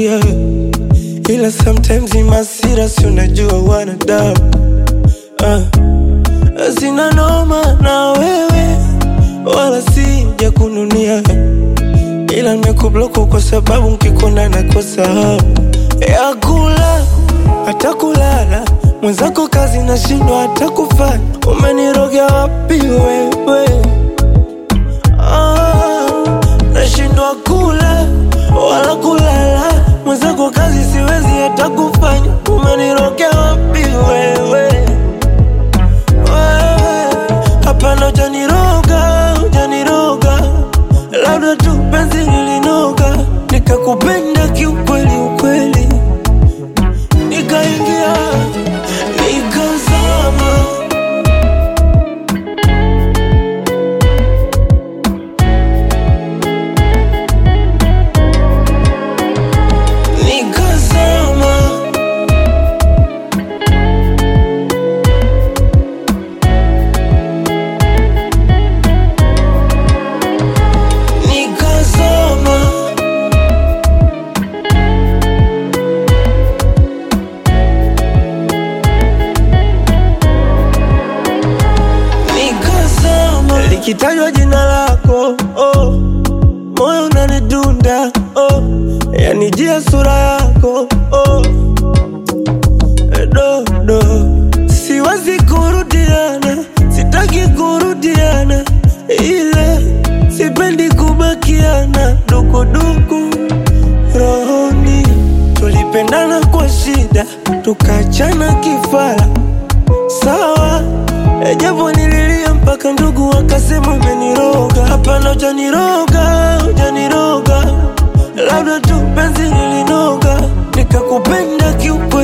kuchukia, ila sometimes ni masira, si unajua wanadamu ah. Sina noma na wewe wala sija kununia, ila nimekubloku kwa sababu nkikona nakosa hamu ya kula hata kulala. Mwenzako kazi nashindwa hata kufanya, umenirogea wapi wewe? Ah, nashindwa kula wala kulala, mwenzako kazi siwezi hata kufanya, umenirogea wapi wewe? Wewe, Hapana, hujaniroga, hujaniroga, labda tu penzi lilinoga, nikakupenda kiukweli ukweli, nikaingia nikazama. Nikazama. Nikazama. Nikazama. Likitajwa jina lako oh, moyo unanidunda oh, yanijia sura yako oh, dodo, siwezi kurudiana, sitaki kurudiana, ila sipendi kubakiana dukuduku rohoni. Tulipendana kwa shida, tukachana kifara, sawa Japo nililia mpaka ndugu wakasema umeniroga. Hapana, hujaniroga, hujaniroga, labda tu penzi lilinoga, nikakupenda kiukweli.